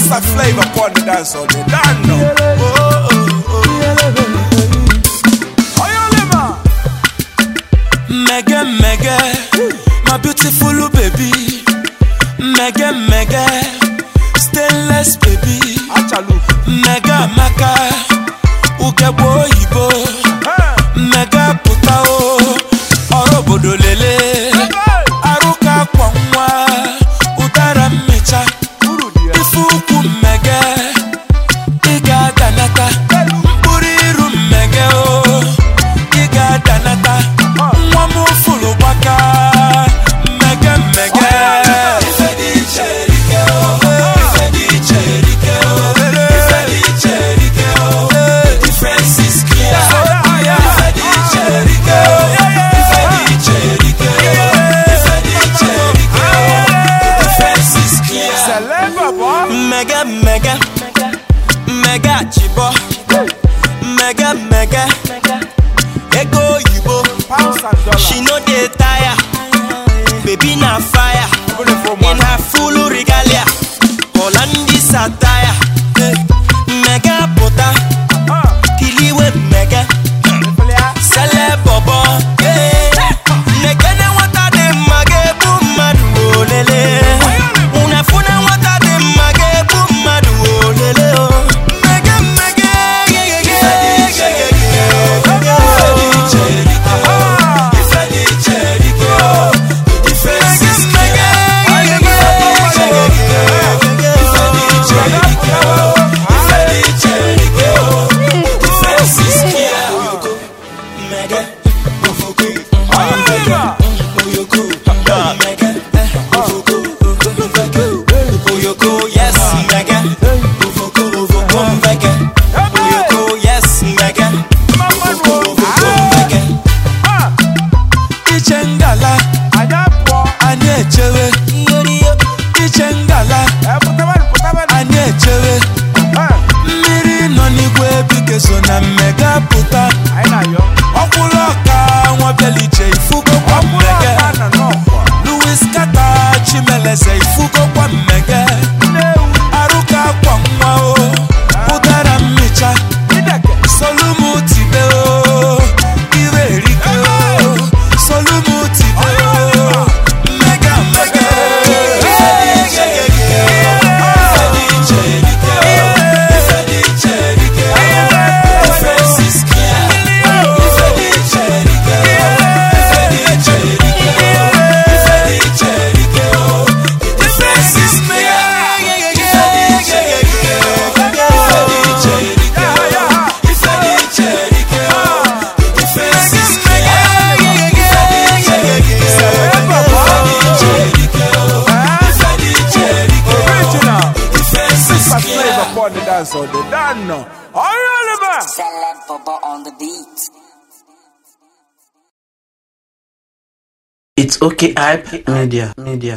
Mr. Flavor upon the dance all day. Done now. Oh, oh, oh. Oyolema. Mega mega, my beautiful baby. Mega mega, stainless baby. Achalu. Mega maka, ugebo oyibo. Mega puta o, ọrụ obodo lele. Arụka kwa nwa, ụdara mmecha. Uru di ya. Ife ukwu mmege, ị ga-adanata. Mkpụrụ iru mmege o, ị ga-adanata. Nwa m fụrụ gbaka, mmege mmege. Ife dị iche erike o, ife dị iche erike o, ife dị iche erike o. The difference is clear. Ife dị iche erike o, ife dị iche erike o, ife dị iche erike o. The difference is clear. Celeb boy. Mega mega mega chibo mega mega ego oyibo Pounds and dollars. she no dey tire baby na fire Open it for in man. her full regalia Hollandis attire mega puta Ah. kiliwe mega sele bobo nekene nwata dị mma ga-egbu mmadụ olele unefune nwata dị mma ga-egbu mmadụ olele o. mmege mmege ife dị iche erike ife dị iche erike ife dị iche erike the difference is clear ife dị iche erike ife dị iche erike ife dị iche erike the difference is clear Mega, Ofuku, Oyolema. Oyoko, Mega, Ofuku, Oyoko, yes, Mega, Ofuku, Ofuku, Mega, Oyoko, yes, Mega, Ofuku, Ofuku, Mega. Ah. Iche ngala, Anya pụọ. anyị echewe. Iche ngala, Eh, pụtabanụ, pụtabanụ. anyị echewe. Eh, Mmiri nọ n'igwe ebike so na mmega pụta. anyị na-ayọ. Ọkwụrụ ọka nwa bịaliche ifugo kwa Ọkwụrụ mmege. aka na n'ọkwa. Louis Kata Chimeleze ifugo kwa mmege Nnewu. Arụka kwa nwa o Ụdara mmicha Ideke. Solumu tibe o Iwe erike o Solumu tibe o Mmega mmege Ife dị iche erike Ife dị iche erike Ife dị iche erike Difference is clear Ife dị iche erike Ife dị iche erike Ife dị iche erike The difference is clear Ife dị iche erike Ife dị iche erike Ife dị iche erike The difference is clear Ife dị iche erike Ife dị iche erike Ife dị iche erike Original. The difference is Mr. clear Flavor upon the dance all day. Done now. Oyolema. Celeb Bobo on the beat. It's okay, hype media, media.